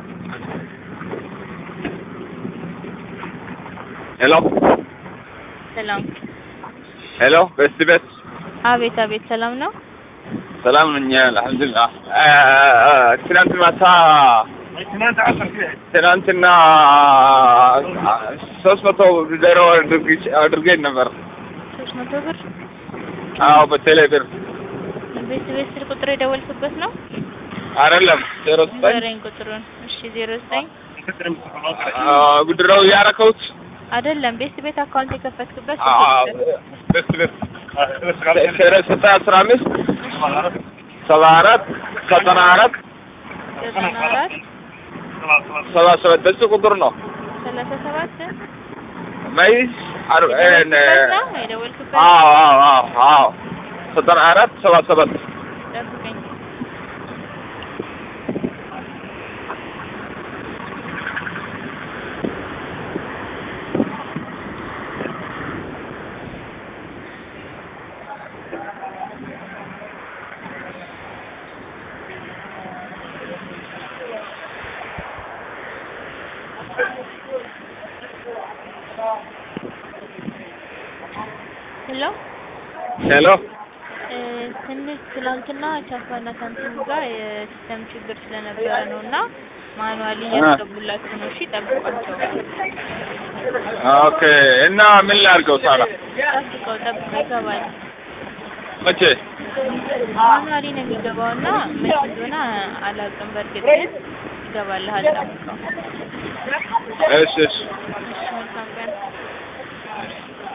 ሄሎ ሰላም። ሄሎ በስቲ ቤት አቤት አቤት፣ ሰላም ነው። ሰላም ነኝ አልሐምዱሊላህ። ትናንት ማታ ትናንትና ሶስት መቶ ዶሮ አድርገኝ ነበር። ሶስት መቶ ብር አዎ በቴሌ ብር ቤት ቤት ስልክ ቁጥር የደወልክበት ነው? አይደለም ዜሮ ዘጠኝ ንገረኝ ቁጥሩን። እሺ ዜሮ ዘጠኝ ጉድረው ያረከውት አይደለም ቤት ቤት አካውንት የከፈትክበት በስቲ ቤት ዜሮ ዘጠኝ አስራ አምስት ሰባ አራት ዘጠና አራት ዘጠና አራት ሰባ ሰባት በዚህ ቁጥር ነው ሰላሳ ሰባት መይዝ የደወልክበት ነው የደወልክበት አዎ አዎ አዎ አዎ ዘጠና አራት ሰባ ሰባት ጠብቀኝ። ሄሎ ሄሎ እ ትንሽ ትናንትና ቻፓና ሳምሰንግ ጋር የሲስተም ችግር ስለነበረ ነው እና ማኑዋሊ እያስገቡላችሁ ነው። እሺ ጠብቋቸው። ኦኬ እና ምን ላድርገው ታዲያ ጠብቀው ጠብቀው ይገባል። መቼ ማኑዋሊ ነው የሚገባው እና መቼ እንደሆነ አላውቅም። በእርግጥ ግን ይገባልሃል። ጠብቀው። እሺ እሺ እሺ መልካም ቀን።